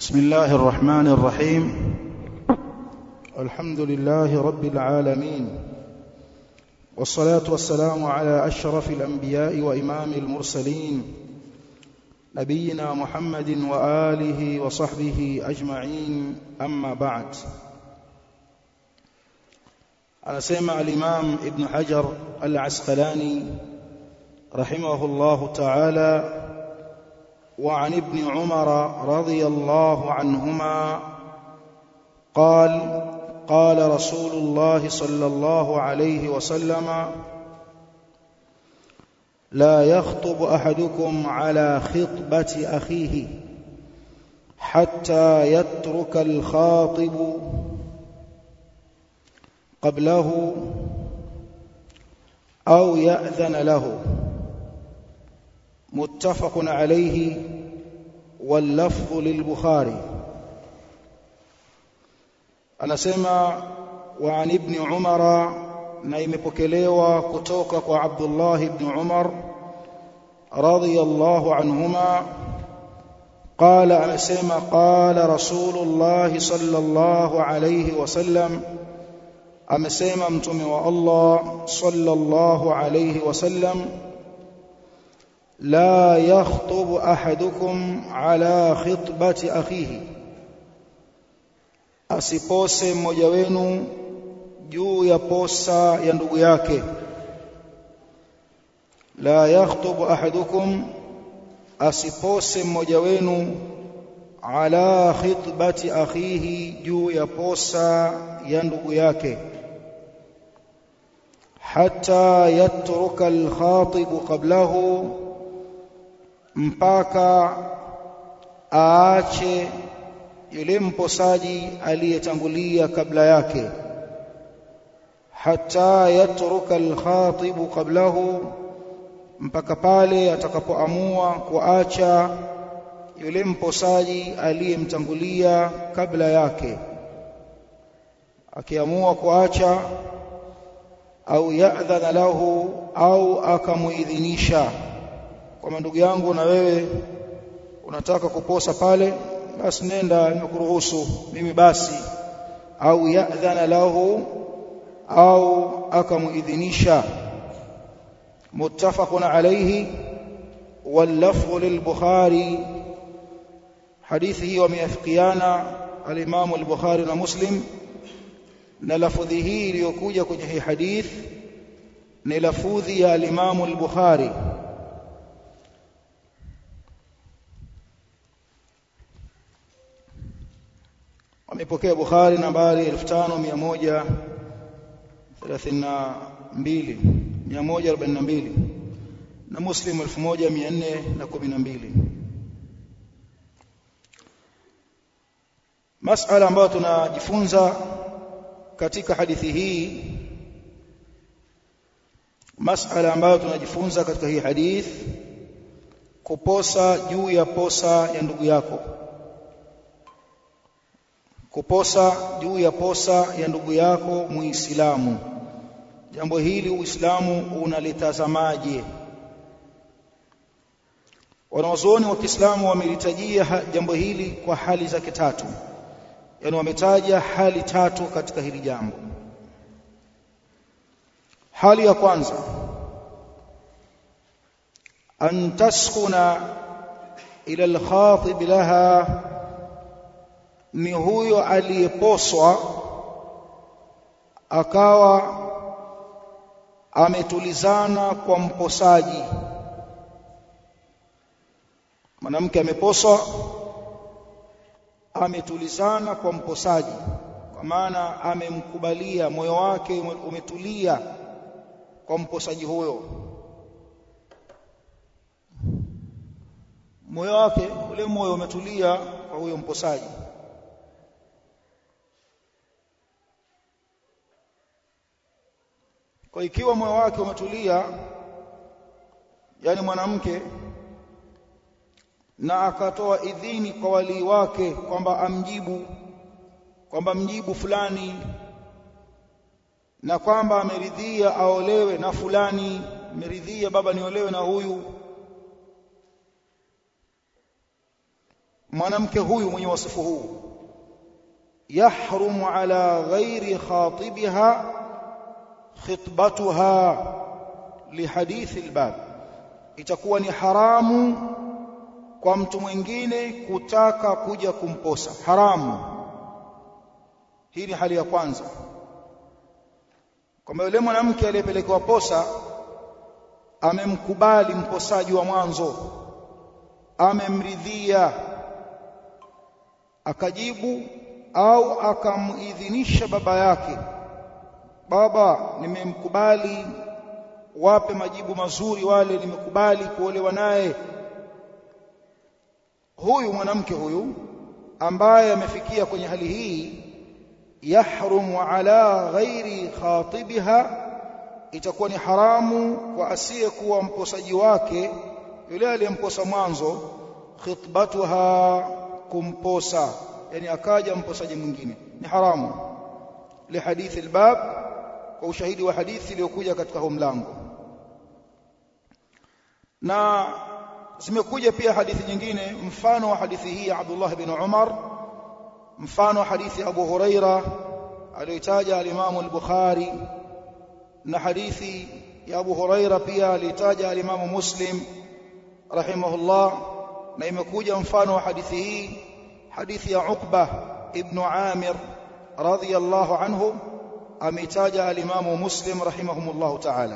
بسم الله الرحمن الرحيم الحمد لله رب العالمين والصلاة والسلام على أشرف الأنبياء وإمام المرسلين نبينا محمد وآله وصحبه أجمعين أما بعد أنسمع الإمام ابن حجر العسقلاني رحمه الله تعالى وعن ابن عمر رضي الله عنهما قال قال رسول الله صلى الله عليه وسلم لا يخطب احدكم على خطبه اخيه حتى يترك الخاطب قبله او ياذن له متفق عليه واللفظ للبخاري anasema wa ibn umara na imepokelewa kutoka kwa Abdullah ibn Umar radiyallahu anhuma قال anasema قال رسول الله صلى الله عليه وسلم amesema mtume wa Allah sallallahu alayhi wasallam لا يخطب احدكم على خطبه اخيه asipose mmoja wenu juu ya posa ya ndugu yake la yakhtubu ahadukum asipose mmoja wenu ala khitbati akhihi juu ya posa ya ndugu yake hatta yatruka alkhatibu qablahu mpaka aache yule mposaji aliyetangulia kabla yake hata yatruka alkhatibu qablahu mpaka pale atakapoamua kuacha yule mposaji aliyemtangulia kabla yake akiamua kuacha au ya'dhana lahu au akamuidhinisha kwa ndugu yangu na wewe unataka kuposa pale basi nenda nimekuruhusu mimi basi au ya'dhana lahu au akamuidhinisha muttafaqun alayhi واللفظ للبخاري حديثه وميافقيانا الامام البخاري ومسلم na lafudhi hii iliyokuja kwenye hii hadith ni lafudhi ya al-Imam al-Bukhari amepokea Bukhari nambari 5132 142 na Muslim 1412 masala ambayo tunajifunza katika hadithi hii masala ambayo tunajifunza katika hii hadith kuposa juu ya posa ya ndugu yako kuposa juu ya posa ya ndugu yako muislamu jambo hili uislamu unalitazamaje wanazuoni wa Kiislamu wamelitajia jambo hili kwa hali zake tatu yani wametaja hali tatu katika hili jambo hali ya kwanza an taskuna ila al-khatib laha ni huyo aliyeposwa akawa ametulizana kwa mposaji mwanamke ameposwa ametulizana kwa mposaji kwa maana amemkubalia moyo wake umetulia kwa mposaji huyo moyo wake ule moyo umetulia kwa huyo mposaji kwa ikiwa moyo wake umetulia yani mwanamke na akatoa idhini kwa walii wake kwamba amjibu kwamba mjibu fulani na kwamba ameridhia aolewe na fulani ameridhia baba niolewe na huyu mwanamke huyu mwenye wasifu huu yahrumu ala ghairi khatibiha khitbatuha lihadithi albab itakuwa ni haramu kwa mtu mwingine kutaka kuja kumposa haramu hii ni hali ya kwanza kwamba yule mwanamke aliyepelekewa posa amemkubali mposaji wa mwanzo amemridhia akajibu au akamuidhinisha baba yake baba nimemkubali wape majibu mazuri wale nimekubali kuolewa naye huyu mwanamke huyu ambaye amefikia kwenye hali hii yahrumu ala ghairi khatibiha itakuwa ni haramu kwa asiyekuwa mposaji wake yule aliyemposa mwanzo khitbatuha kumposa yani akaja mposaji mwingine ni haramu lihadithi albab kwa ushahidi wa hadithi iliyokuja katika huo mlango na zimekuja pia hadithi nyingine mfano wa hadithi hii ya Abdullah bin Umar mfano wa hadithi Abu Huraira aliyotaja al-Imam al-Bukhari na hadithi ya Abu Huraira pia alitaja al-Imam Muslim rahimahullah na imekuja mfano wa hadithi hii hadithi ya Uqba ibn Amir radhiyallahu anhu ameitaja al-Imam Muslim rahimahumullah ta'ala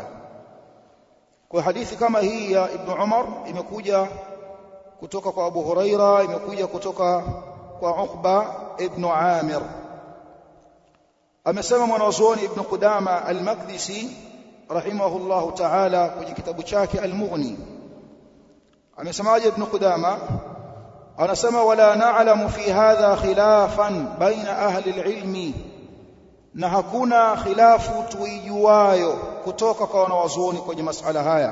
kwa hadithi kama hii ya Ibn Umar imekuja kutoka kwa Abu Huraira imekuja kutoka kwa Uqba ibn Amir amesema mwanazuoni Ibn Qudama al-Maqdisi rahimahullahu ta'ala kwenye kitabu chake al-Mughni amesemaje Ibn Qudama anasema wala na'lamu fi hadha khilafan baina ahli al-ilmi na hakuna khilafu tuijuayo kutoka kwa wanawazuoni kwenye masala haya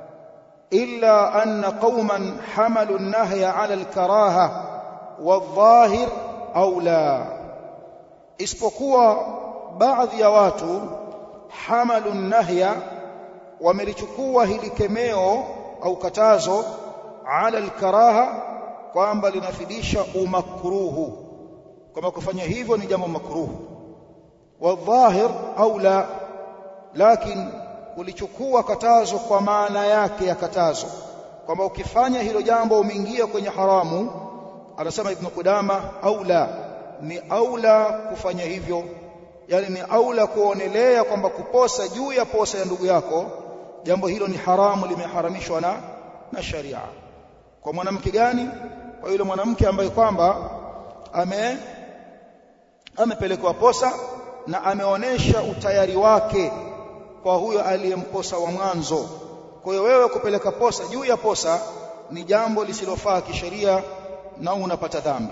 illa anna qauman hamalu an-nahya 'ala al-karaha wadh-dhahir au la isipokuwa baadhi ya watu hamalu an-nahya wamelichukua hili kemeo au katazo 'ala al-karaha kwamba linafidisha umakruhu kama kufanya hivyo ni jambo makruhu والظاهر au la lakini ulichukua katazo kwa maana yake ya katazo kwamba ukifanya hilo jambo umeingia kwenye haramu anasema ibn Qudama au la ni aula kufanya hivyo yani ni aula kuonelea kwamba kuposa juu ya posa ya ndugu yako jambo hilo ni haramu limeharamishwa na na sharia kwa mwanamke gani kwa yule mwanamke ambaye kwamba ame amepelekwa posa na ameonesha utayari wake kwa huyo aliyemposa wa mwanzo kwa hiyo wewe kupeleka posa juu ya posa ni jambo lisilofaa kisheria na unapata dhambi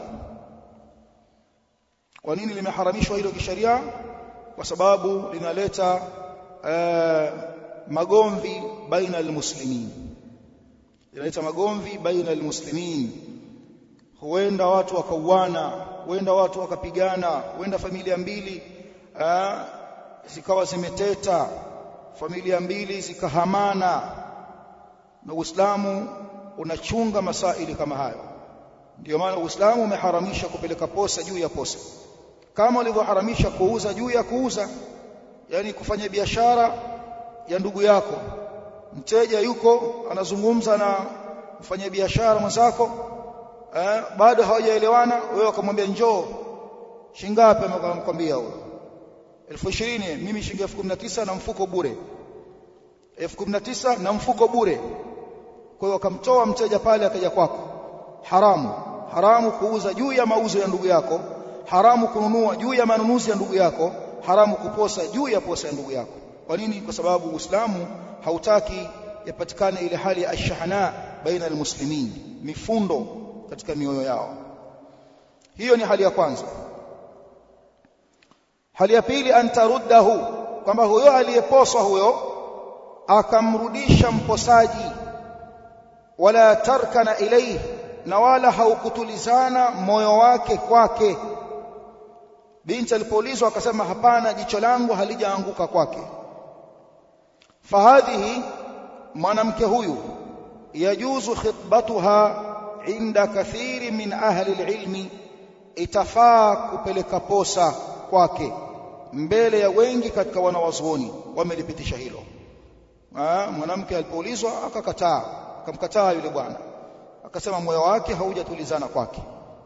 kwa nini limeharamishwa hilo kisheria kwa sababu linaleta uh, magomvi baina almuslimin linaleta magomvi baina almuslimin huenda watu wakauana huenda watu wakapigana huenda familia mbili uh, zikawa zimeteta familia mbili zikahamana na Uislamu unachunga masaili kama hayo ndio maana Uislamu umeharamisha kupeleka posa juu ya posa kama ulivyoharamisha kuuza juu ya kuuza yani kufanya biashara ya ndugu yako mteja yuko anazungumza na mfanya biashara mwenzako eh, bado hawajaelewana wewe ukamwambia njoo shingapi amekwambia huyo elfu ishirini mimi shilingi elfu kumi na tisa na mfuko bure elfu kumi na tisa na mfuko bure kwa hiyo akamtoa mteja pale akaja kwako haramu haramu kuuza juu ya mauzo ya ndugu yako haramu kununua juu ya manunuzi ya ndugu yako haramu kuposa juu ya posa ya ndugu yako kwa nini kwa sababu uislamu hautaki yapatikane ile hali ya ashahana baina almuslimin mifundo katika mioyo yao hiyo ni hali ya kwanza hali ya pili antaruddahu kwamba huyo aliyeposwa huyo akamrudisha mposaji wala tarkana ilayhi na wala haukutulizana moyo wake kwake binti alipoulizwa akasema hapana jicho langu halijaanguka kwake fahadhihi mwanamke huyu yajuzu khitbatuha inda kathiri min ahli alilmi itafaa kupeleka posa kwake mbele ya wengi katika wanawazuoni wamelipitisha hilo mwanamke alipoulizwa akakataa akamkataa yule bwana akasema moyo wake haujatulizana kwake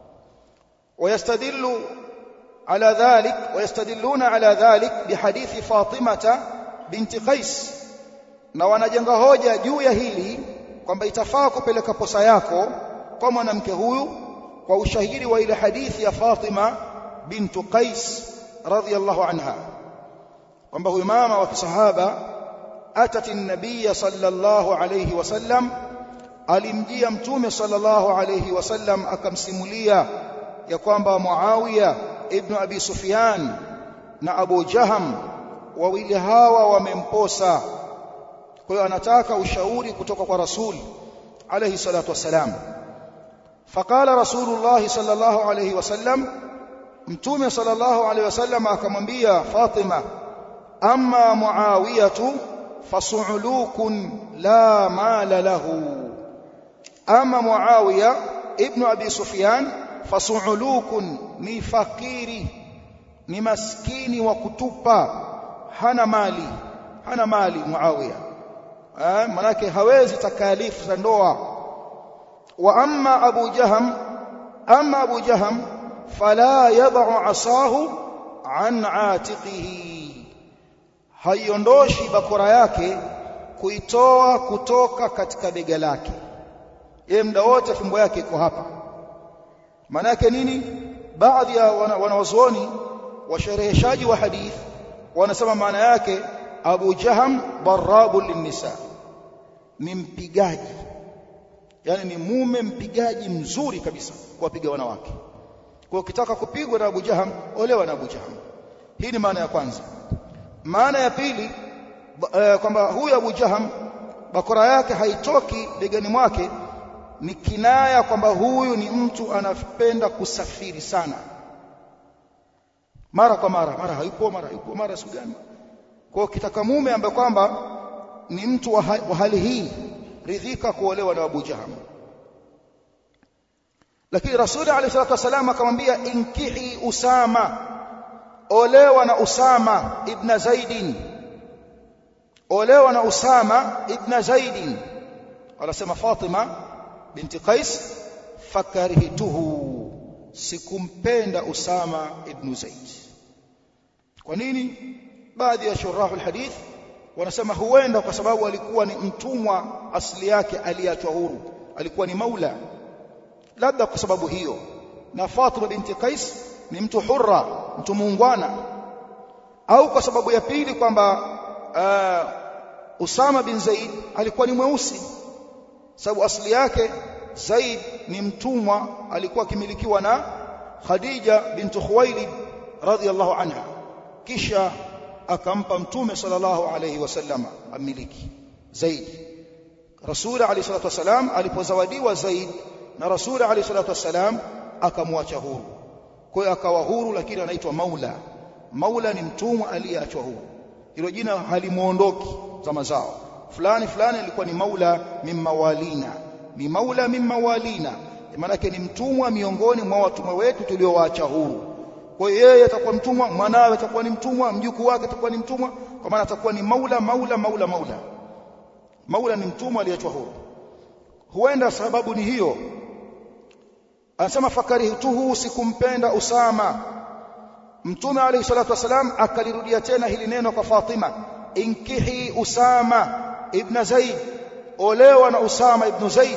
ويستدل على ذلك ويستدلون على ذلك بحديث فاطمة بنت قيس na wanajenga hoja juu ya hili kwamba itafaa kupeleka posa yako kwa mwanamke huyu kwa ushahidi wa ile hadithi ya Fatima bintu Qais radhiyallahu anha kwamba huyu mama wa kisahaba atati an-nabiy sallallahu alayhi wasallam alimjia mtume sallallahu alayhi wasallam akamsimulia ya kwamba Muawiya ibn Abi Sufyan na Abu Jaham wawili hawa wamemposa kwa hiyo anataka ushauri kutoka kwa Rasul alayhi salatu wassalam faqala Rasulullah sallallahu alayhi wasallam mtume sallallahu alayhi wasallam akamwambia Fatima amma Muawiyatu fasu'ulukun la mala lahu ama Muawiya ibn Abi Sufyan fasu'ulukun ni fakiri ni maskini wa kutupa hana mali hana mali Muawiya eh manake hawezi takalifu za ndoa wa amma Abu Jaham amma Abu Jaham fala yad'u asahu an atiqihi haiondoshi bakora yake kuitoa kutoka katika bega lake yeye muda wote fimbo yake iko hapa maana yake nini baadhi ya wanawazuoni washereheshaji wa hadith wanasema maana yake Abu Jaham darabu linnisa ni mpigaji yani ni mume mpigaji mzuri kabisa kuwapiga wanawake kwa ukitaka kupigwa na Abu Jaham olewa na Abu Jaham hii ni maana ya kwanza maana ya pili uh, kwamba huyu Abu Jaham bakora yake haitoki begani mwake ni kinaya kwamba huyu ni mtu anapenda kusafiri sana mara kwa mara mara hayupo mara yupo mara siku gani kwa kitaka mume ambaye kwamba ni mtu wa, wa hali hii ridhika kuolewa na Abu Jaham lakini Rasuli alayhi salatu wasallam akamwambia inkihi Usama olewa na Usama ibn Zaidin olewa na Usama ibn Zaidin anasema Fatima binti Qais fakarihituhu sikumpenda Usama ibn Zaid kwa nini baadhi ya shurahu alhadith wanasema huenda kwa sababu alikuwa ni mtumwa asili yake aliachwa huru alikuwa ni maula labda kwa sababu hiyo na Fatima binti Qais ni mtu hurra mtu muungwana au kwa sababu ya pili kwamba uh, Usama bin Zaid alikuwa ni mweusi sababu asili yake Zaid ni mtumwa alikuwa akimilikiwa na Khadija bintu Khuwailid radhiyallahu anha kisha akampa mtume sallallahu alayhi wasallam amiliki Zaid Rasul alayhi salatu wasalam alipozawadiwa Zaid na Rasul alayhi salatu wasalam akamwacha huru kwa hiyo akawa huru lakini anaitwa maula maula ni mtumwa aliyeachwa huru hilo jina halimuondoki zama zao fulani fulani alikuwa ni maula mimmawalina ni maula mimmawalina maana yake ni mtumwa miongoni mwa watumwa wetu tuliowaacha huru kwa hiyo yeye atakuwa mtumwa mwanawe atakuwa ni mtumwa mjukuu wake atakuwa ni mtumwa kwa maana atakuwa ni maula maula maula maula maula ni mtumwa aliyeachwa huru huenda sababu ni hiyo anasema fakarihtuhu sikumpenda Usama Mtume alayhi salatu wasalam akalirudia tena hili neno kwa Fatima inkihi Usama ibn Zaid olewa na Usama ibn Zaid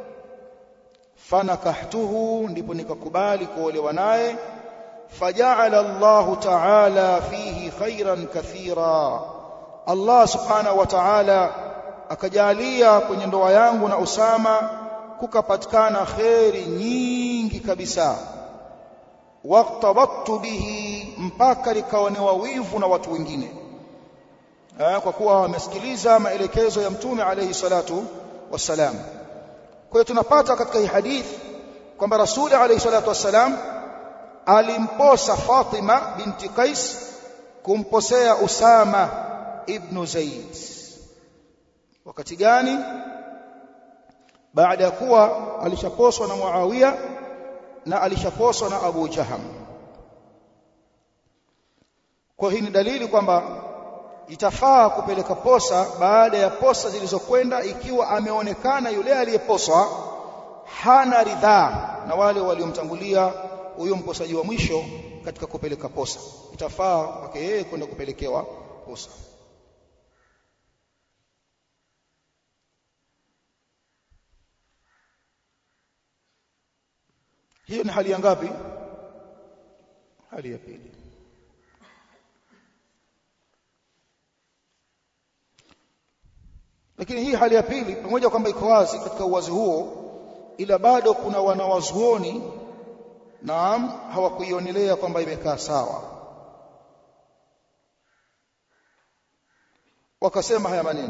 fanakahtuhu ndipo nikakubali kuolewa naye faja'ala Allahu ta'ala fihi khairan kathira Allah subhanahu wa ta'ala akajalia kwenye ndoa yangu na Usama kukapatikana khairi nyingi kabisa waqtabattu bihi mpaka likaonewa wivu na watu wengine kwa kuwa wamesikiliza maelekezo ya mtume alayhi salatu wassalam kwa hiyo tunapata katika hii hadithi kwamba rasuli alayhi salatu wassalam alimposa Fatima binti Qais kumposea Usama ibn Zaid wakati gani baada ya kuwa alishaposwa na Muawiya na alishaposwa na Abu Jaham kwa hii ni dalili kwamba itafaa kupeleka posa baada ya posa zilizokwenda ikiwa ameonekana yule aliyeposwa hana ridhaa na wale waliomtangulia huyo mposaji wa mwisho katika kupeleka posa itafaa kwake yeye kwenda kupelekewa posa hiyo ni hali ya ngapi hali ya pili lakini hii hali ya pili pamoja kwamba iko wazi katika uwazi huo ila bado kuna wanawazuoni naam hawakuionelea kwamba imekaa sawa wakasema haya maneno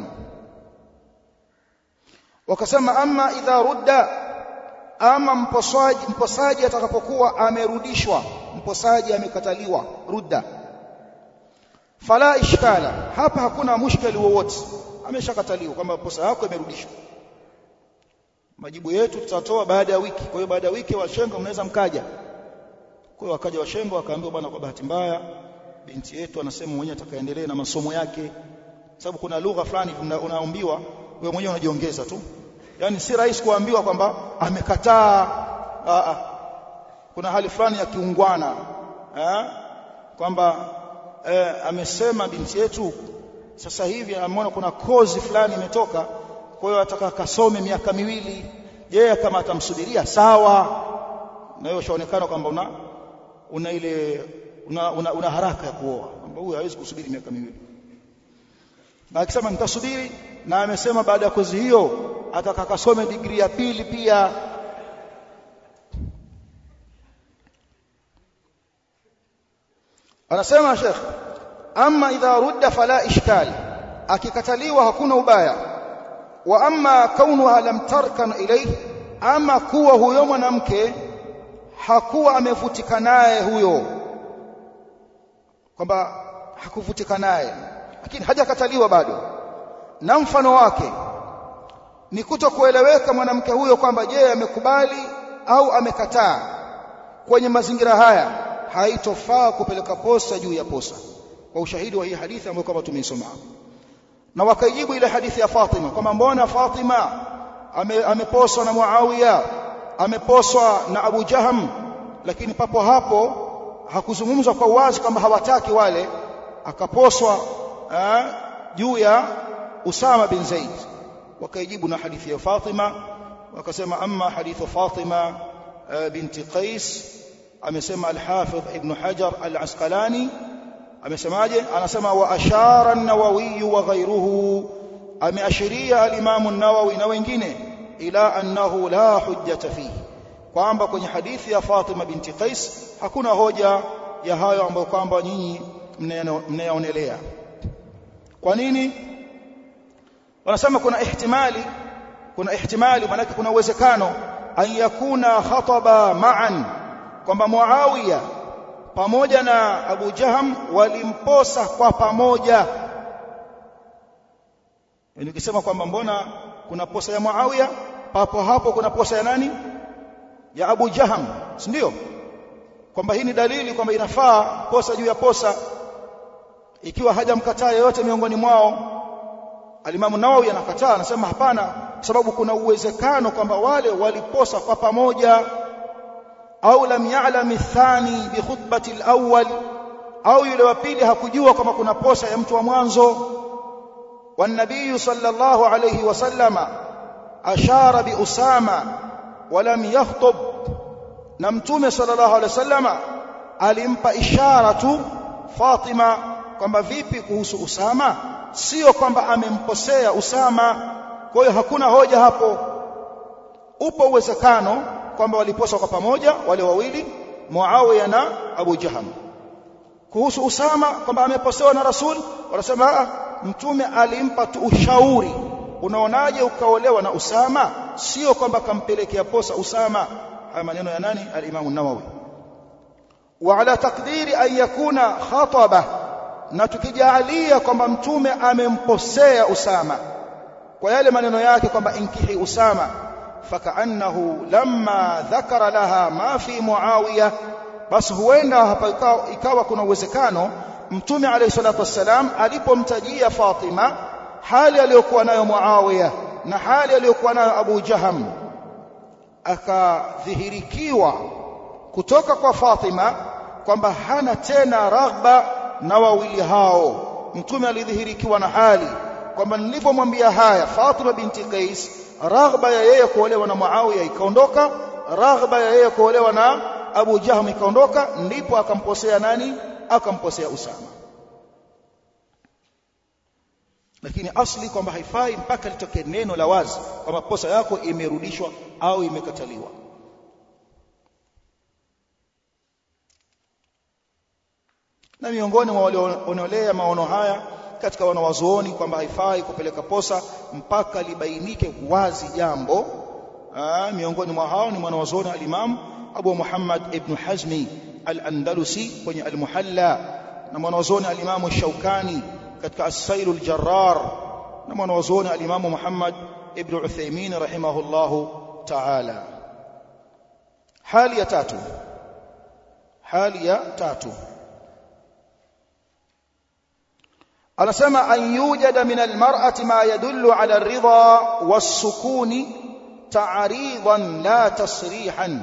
wakasema ama idha rudda ama mposaji mposaji atakapokuwa amerudishwa mposaji amekataliwa rudda fala ishkala hapa hakuna mushkeli wowote ameshakataliwa kwamba posa yako imerudishwa majibu yetu tutatoa baada ya wiki kwa hiyo baada ya wiki washenga mnaweza mkaja kwa hiyo wakaja washenga wakaambiwa bwana kwa bahati mbaya binti yetu anasema mwenyewe atakaendelea na masomo yake sababu kuna lugha fulani una, unaambiwa wewe mwenyewe unajiongeza tu yani si rahisi kuambiwa kwamba amekataa kuna hali fulani ya kiungwana kwamba eh, amesema binti yetu sasa hivi ameona kuna kozi fulani imetoka kwa hiyo ataka kasome miaka miwili je kama atamsubiria sawa na hiyo shaonekana kwamba una una ile una, una, una haraka ya kuoa kwamba huyu hawezi kusubiri miaka miwili na akisema nitasubiri na amesema baada ya kozi hiyo ataka kasome degree ya pili pia anasema Sheikh amma idha rudda fala ishkal akikataliwa hakuna ubaya wa amma kaunuha lam tarkan ilayhi ama kuwa huyo mwanamke hakuwa amevutika naye huyo kwamba hakuvutika naye lakini hajakataliwa bado na mfano wake ni kuto kueleweka mwanamke huyo kwamba je amekubali au amekataa kwenye mazingira haya haitofaa kupeleka posa juu ya posa kwa ushahidi wa hii hadithi ambayo kama tumeisoma na wakaijibu ile hadithi ya Fatima kwamba mbona Fatima ame, ameposwa na Muawiya ameposwa na Abu Jaham lakini papo hapo hakuzungumzwa kwa uwazi kwamba hawataki wale akaposwa juu ya Usama bin Zaid wakaijibu na hadithi ya Fatima wakasema amma hadithu Fatima binti Qais amesema al-Hafidh Ibn Hajar al-Asqalani amesemaje anasema wa ashara an-Nawawi wa ghayruhu ameashiria al-Imam an-Nawawi na wengine ila annahu la hujjata fihi kwamba kwenye hadithi ya Fatima binti Qais hakuna hoja ya hayo ambayo kwamba nyinyi mnayaonelea kwa nini wanasema kuna ihtimali kuna ihtimali maana kuna uwezekano an yakuna khataba ma'an kwamba Muawiya pamoja na Abu Jaham walimposa kwa pamoja nikisema kwamba mbona kuna posa ya Muawiya papo hapo kuna posa ya nani ya Abu Jaham si ndio kwamba hii ni dalili kwamba inafaa posa juu ya posa ikiwa hajamkataa yeyote miongoni mwao Alimamu Nawawi anakataa anasema hapana sababu kuna uwezekano kwamba wale waliposa kwa pamoja au lam ya'lam athani bi khutbati alawwal au yule wa pili hakujua kama kuna posa ya mtu wa mwanzo والنبي صلى الله عليه وسلم أشار بأسامة ولم يخطب نمتوم صلى الله عليه وسلم alimpa ishara tu Fatima kwamba vipi kuhusu Usama sio kwamba amemposea Usama kwa hiyo hakuna hoja hapo upo uwezekano kwamba waliposa kwa pamoja wale wawili Muawiya na Abu Jaham kuhusu Usama kwamba ameposewa na Rasul wanasema mtume alimpa tu ushauri unaonaje ukaolewa na Usama sio kwamba kampelekea posa Usama haya maneno ya nani al-Imam an-Nawawi wa ala takdiri an yakuna khataba na tukijalia kwamba mtume amemposea Usama kwa yale maneno yake kwamba inkihi Usama fakaannahu lamma dhakara laha ma fi muawiya basi huenda hapa ikawa, ikawa kuna uwezekano mtume alayhi salatu wassalam alipomtajia Fatima hali aliyokuwa nayo Muawiya na hali aliyokuwa nayo Abu Jaham akadhihirikiwa kutoka kwa Fatima kwamba hana tena raghba na wawili hao mtume alidhihirikiwa na hali kwamba nilipomwambia haya Fatima binti Qais raghba ya yeye kuolewa na Muawiya ikaondoka raghba ya yeye kuolewa na Abu Jahm ikaondoka ndipo akamposea nani akamposea Usama lakini asli kwamba haifai mpaka litokee neno la wazi kwamba posa yako imerudishwa au imekataliwa na miongoni mwa walioonelea maono haya katika wanawazuoni kwamba haifai kupeleka posa mpaka libainike wazi jambo Aa, miongoni mwa hao ni mwanawazuoni al-Imam Abu Muhammad ibn Hazmi al-Andalusi kwenye al-Muhalla na mwanawazuoni al-Imam Shaukani katika as-Sail al-Jarrar na mwanawazuoni al-Imam Muhammad ibn Uthaymeen rahimahullahu ta'ala hali ya tatu hali ya tatu anasema an yujada min almar'ati ma yadullu ala ar-ridha was-sukuni ta'ridan la tasrihan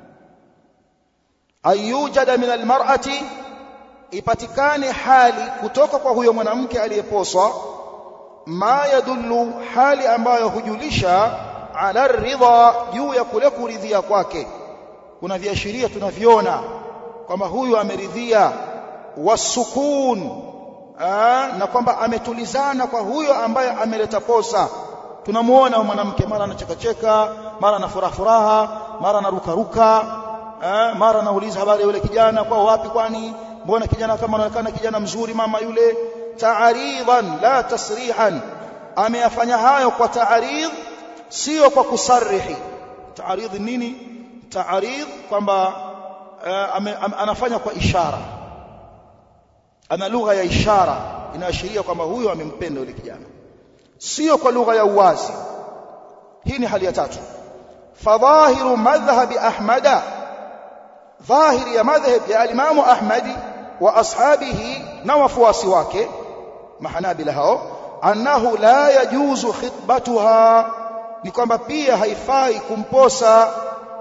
an yujada min almar'ati ipatikane hali kutoka kwa huyo mwanamke aliyeposwa ma yadullu hali ambayo hujulisha ala ridha juu ya kule kuridhia kwake kuna viashiria tunaviona kwamba huyu ameridhia wasukun na kwamba ametulizana kwa huyo ambaye ameleta posa tunamuona mwanamke mara anachekacheka mara ana furaha furaha mara anarukaruka mara anauliza habari ya yule kijana kwa wapi kwani mbona kijana kama anaonekana kijana mzuri mama yule ta'aridan la tasrihan ameyafanya hayo kwa ta'arid sio kwa kusarihi ta'arid nini ta'arid kwamba anafanya kwa ishara ana lugha ya ishara inaashiria kwamba huyo amempenda yule kijana sio kwa lugha ya uwazi hii ni hali ya tatu fadhahiru madhhabi ahmada dhahiri ya madhhab ya alimamu ahmadi wa ashabihi na wafuasi wake mahanabila hao annahu la yajuzu khitbatuha ni kwamba pia haifai kumposa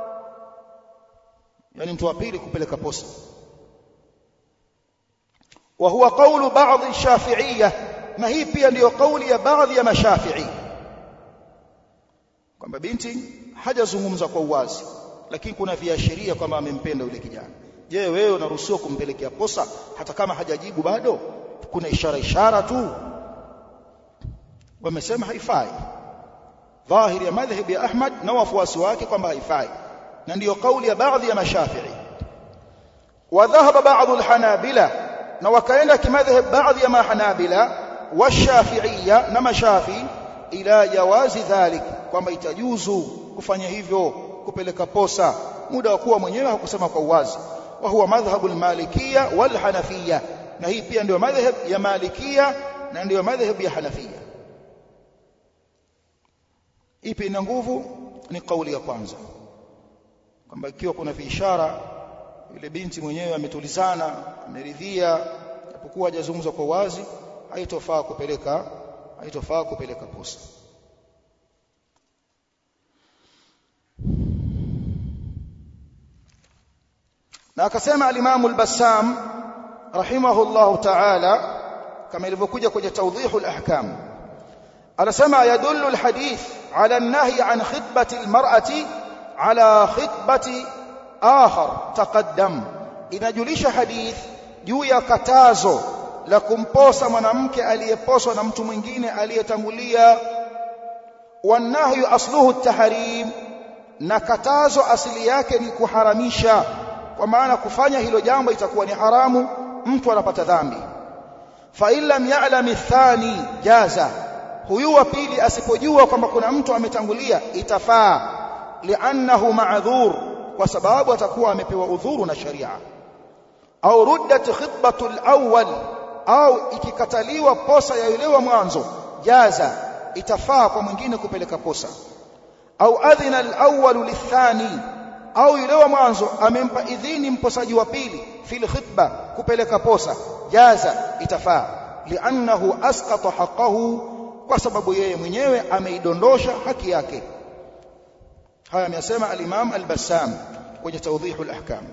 yani mtu wa pili kupeleka posa وهو قول بعض الشافعية na hii pia ndiyo kauli ya baadhi ya mashafi'i kwamba binti hajazungumza kwa uwazi lakini kuna viashiria kwamba amempenda yule kijana je wewe unaruhusiwa kumpelekea posa hata kama hajajibu bado kuna ishara ishara tu wamesema haifai dhahiri ya madhhabi ya Ahmad na wafuasi wake kwamba haifai na ndiyo kauli ya baadhi ya mashafi'i wa dhahaba baadhi alhanabila na wakaenda kimadhhab baadhi ya mahanabila washafi'iyya na mashafi ila jawazi dhalik kwamba itajuzu kufanya hivyo kupeleka posa muda wa kuwa mwenyewe hakusema kwa uwazi wa huwa madhhabu al-malikiyya wal hanafiyya na hii pia ndio madhhab ya malikiyya na ndio madhhab ya hanafiyya ipi ina nguvu ni kauli ya kwanza kwamba ikiwa kuna viishara yule binti mwenyewe ametulizana ameridhia japokuwa hajazungumza kwa wazi haitofaa kupeleka haitofaa kupeleka posa na akasema al-Imam al-Bassam rahimahullahu ta'ala kama ilivyokuja kwenye tawdhihu al-ahkam anasema yadullu al-hadith ala an-nahy an khitbati al-mar'ati ala khitbati akhar taqaddam inajulisha hadith juu ya katazo la kumposa mwanamke aliyeposwa na mtu mwingine aliyetangulia wanahyu asluhu at-tahrim na katazo asili yake ni kuharamisha kwa maana kufanya hilo jambo itakuwa ni haramu mtu anapata dhambi fa illam ya'lam athani jaza huyu wa pili asipojua kwamba kuna mtu ametangulia itafaa li'annahu ma'dhur kwa sababu atakuwa amepewa udhuru na sharia au ruddat khitbatu al-awwal au ikikataliwa posa ya yule wa mwanzo jaza itafaa kwa mwingine kupeleka posa au adhina al-awwal lithani au yule wa mwanzo amempa idhini mposaji wa pili fil khitba kupeleka posa jaza itafaa li'annahu asqata haqqahu kwa sababu yeye mwenyewe ameidondosha haki yake haya amesema al-Imam al-Bassam kwenye tawdihul ahkam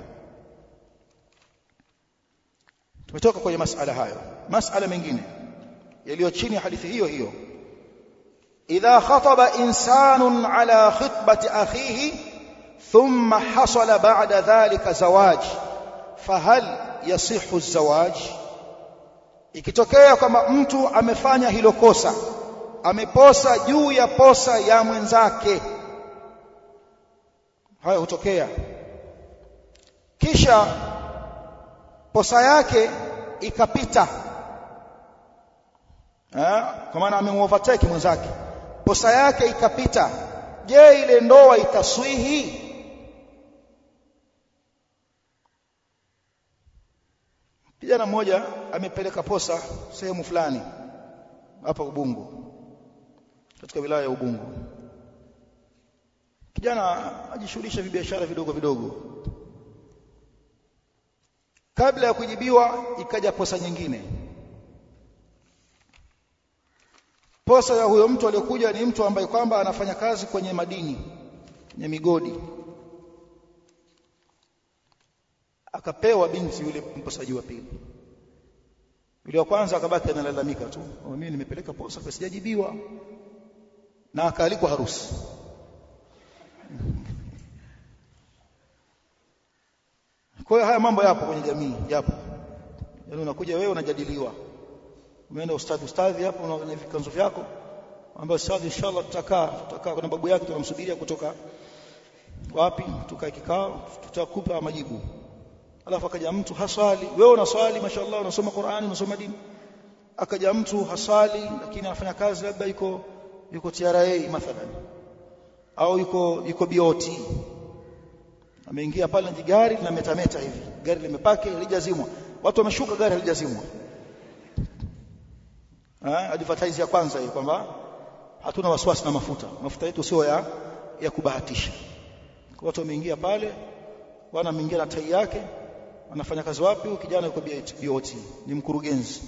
tumetoka kwenye masala hayo masala mengine yaliyo chini ya hadithi hiyo hiyo idha khataba insanun ala khitbati akhihi thumma hasala ba'da dhalika zawaj fahal yasihu az-zawaj ikitokea kwamba mtu amefanya hilo kosa ameposa juu ya posa ya mwenzake hayo hutokea kisha posa yake ikapita kwa maana amemuovertake mwenzake posa yake ikapita je ile ndoa itaswihi kijana mmoja amepeleka posa sehemu fulani hapa Ubungo katika wilaya ya Ubungo kijana ajishughulisha vibiashara vidogo vidogo kabla ya kujibiwa ikaja posa nyingine posa ya huyo mtu aliyokuja ni mtu ambaye kwamba anafanya kazi kwenye madini kwenye migodi akapewa binti yule mposaji wa pili yule wa kwanza akabaki analalamika tu mimi nimepeleka posa kwa sijajibiwa na akaalikwa harusi kwa hiyo haya mambo yapo kwenye jamii yapo yaani unakuja wewe unajadiliwa umeenda ustadhi ustadhi hapo una vikanzo vyako ambao ustadhi inshallah tutakaa tutakaa kuna babu yake tunamsubiria kutoka wapi tukae kikao tutakupa majibu alafu akaja mtu haswali wewe unaswali mashallah unasoma Qur'ani unasoma dini akaja mtu haswali lakini anafanya kazi labda yuko yuko TRA mathalan au yuko yuko BOT ameingia pale na gari linametameta hivi gari limepaki halijazimwa watu wameshuka gari halijazimwa eh advertise ya kwanza hii kwamba hatuna wasiwasi na mafuta mafuta yetu sio ya ya kubahatisha watu wameingia pale bwana ameingia na tai yake anafanya kazi wapi kijana yuko BOT ni mkurugenzi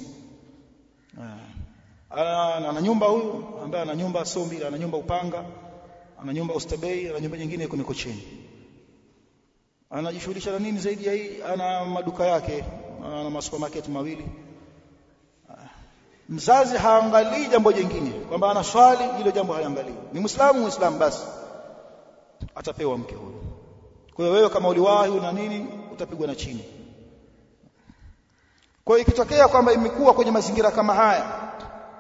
ana, ana nyumba huyu ambaye ana nyumba sio mbili ana nyumba Upanga ana nyumba Oysterbay ana nyumba nyingine iko Mikocheni anajishughulisha na nini zaidi ya hii ana maduka yake ana masupermarket mawili mzazi haangalii jambo jingine kwamba ana swali hilo jambo haliangalii ni muislamu muislamu basi atapewa mke huyo kwa hiyo wewe kama uliwahi na nini utapigwa na chini kwa hiyo ikitokea kwamba imekuwa kwenye mazingira kama haya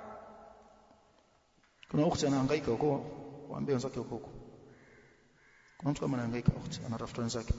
kuna ukhti anahangaika huko waambie wenzake huko huko kuna mtu kama anahangaika ukhti anatafuta wenzake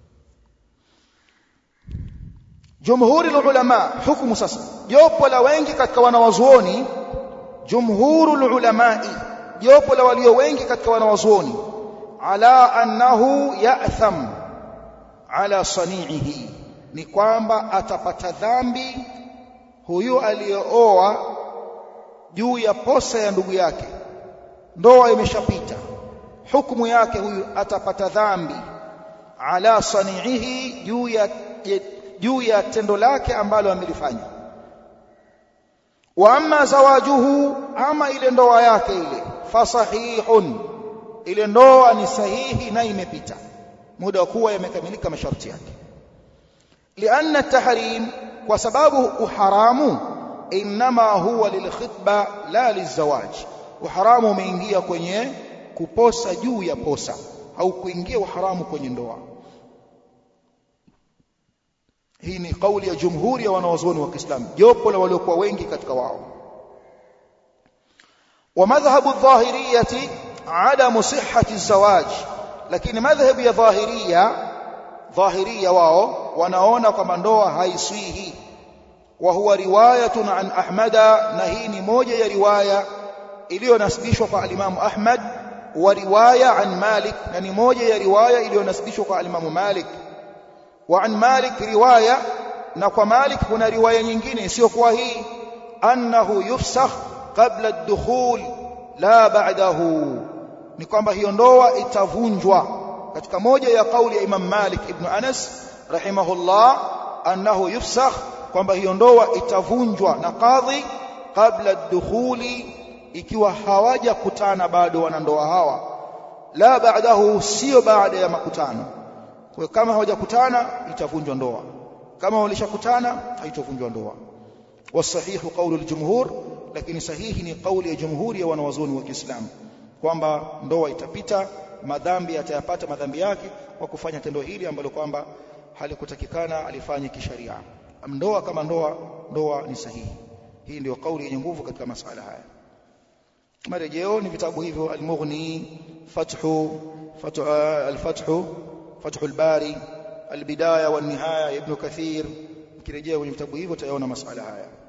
jumhuri ulama hukumu sasa jopo la wengi katika wanawazuoni jumhurul ulamai jopo la walio wengi katika wanawazuoni ala annahu ya'tham ala sani'ihi ni kwamba atapata dhambi huyu aliyooa juu ya posa ya ndugu yake ndoa imeshapita hukumu yake huyu atapata dhambi ala sani'ihi juu ya juu ya tendo lake ambalo amelifanya wa amma zawajuhu ama ile ndoa yake ile fasahihun ile ndoa ni sahihi na imepita muda wa kuwa yamekamilika masharti yake lianna tahrim kwa sababu uharamu inma huwa lilkhitba la lizawaj uharamu umeingia kwenye kuposa juu ya posa au kuingia uharamu kwenye ndoa hii ni kauli ya jumhuri ya wanawazuoni wa Kiislamu jopo la waliokuwa wengi katika wao wa madhhabu adh-dhahiriyyati adamu sihhati az-zawaj lakini madhhabu ya dhahiria dhahiria wao wanaona kwamba ndoa haiswihi wa huwa riwayatun an ahmada na hii ni moja ya riwaya iliyonasibishwa kwa alimamu ahmad wa riwaya an malik na ni moja ya riwaya iliyonasibishwa kwa alimamu malik وعن مالك رواية نقوى مالك هنا رواية nyingine isiyokuwa hii أنه يفسخ قبل الدخول لا بعده ni kwamba hiyo ndoa itavunjwa katika moja ya kauli ya Imam Malik ibn Anas rahimahullah annahu yufsakh kwamba hiyo ndoa itavunjwa na kadhi kabla dukhuli ikiwa hawajakutana bado wanandoa hawa la baadahu sio baada ya makutano kwa kama hawajakutana itavunjwa ndoa kama walishakutana haitovunjwa ndoa wasahihu qawlu aljumhur lakini sahihi ni kauli ya jumhuri ya wanawazuoni wa Kiislamu kwamba ndoa itapita madhambi atayapata madhambi yake kwa kufanya tendo hili ambalo kwamba halikutakikana alifanye kisharia ndoa kama ndoa ndoa ni sahihi hii ndio kauli yenye nguvu katika masala haya marejeo ni vitabu hivyo al-Mughni fathu fathu al-fathu fathu al-Bari al-Bidaya wa nihaya ibn Kathir kirejea kwenye vitabu hivyo utayaona masala haya